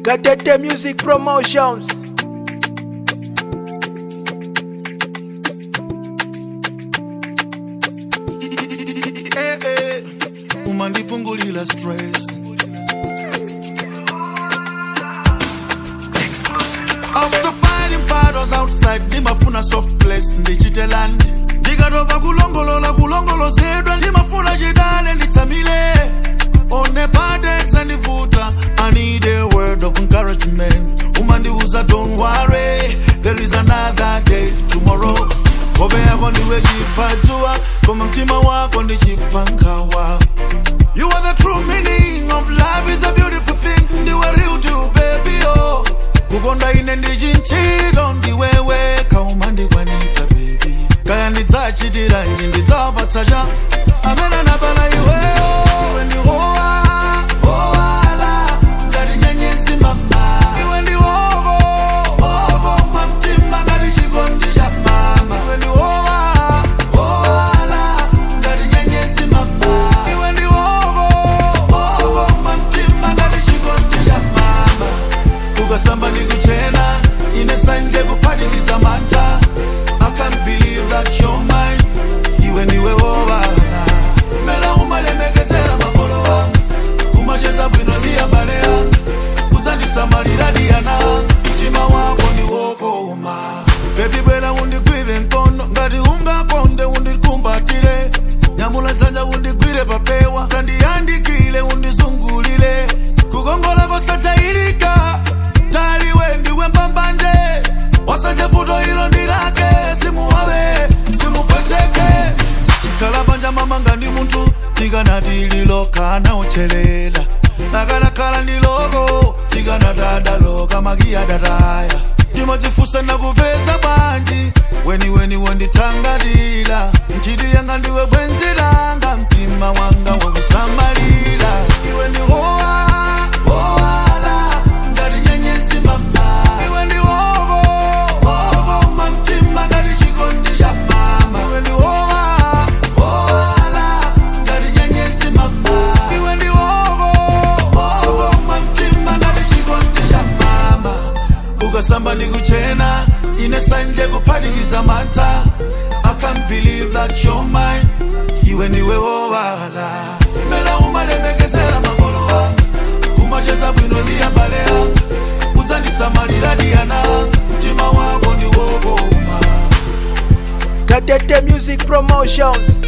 Gatete Music Promotions. Eh, eh, umandipungulila stress after fighting battles outside ndimafuna soft place ndichitelani ndikatopa kulongolola kulongolozedwa ndimafuna chidale nditsamile onepatesa ndivuta i need a word of encouragement umandiuza don't worry there is another day tomorrow hope yako ndiwe chipadzua koma mtima wako ndi chipangawa You are the true meaning of life is a beautiful thing ndiwe real to baby oh kukonda ine ndichinchilo ndiwewe kauma ndikwanitsa baby kaya ndidzachitiranji ndidzapatsa cha amene anapala iweyo iwe ndihowa howala ngati nyenyezi mama iwe ndihoko hoko mamtima ngati chikondi cha mama iwe ndihowa howala ngati nyenyezi mama iwe ndihoko hoko mamtima ngati chikondi cha mama ukasamba ndikuchena ine sanje kuphatikiza mantha i can't believe that you're mine iwe ndiwe wobala mera umalemekezera makolo wanga kumacheza bwino ndi abale anga kudzandisamalira diyana mtima wako ndiwokoma bebi bwera undigwire mkono ngati ungakonde undikumbatire nyamula dzanja undigwire papewa tandiyandikile undizungulire kukongola kosachayilika taliwe ndiwe mbambanje wasanje vuto ilo ndilake simuwawe simupweteke chikhala panja mamanga ndi munthu tikanati lilokana uchelela lakalakhala ndi loko tikanatadaloka makiyadataya ndimadzifusa nakupeza bwanji weniweni wondithangatira nchiti yanga ndiwe bwenzi langa mtima wanga wakusamalira iwe ndi howa howala ngati nyenyezi mama iwe ndi hoko hoko mamtima ngati chikondi cha mama iwe ndi howa howala ngati nyenyezi mama iwe ndi hoko hoko mamtima ngati chikondi cha mama ukasamba ndikuchena ine sanje kuphatikiza mantha i can't believe that you're mine iwe ndiwe wowala mera umalemekezera makolo anga kumacheza bwino ndi abale anga kudzandisamalira diyana anga mtima wako ndiwokoma Gatete Music Promotions.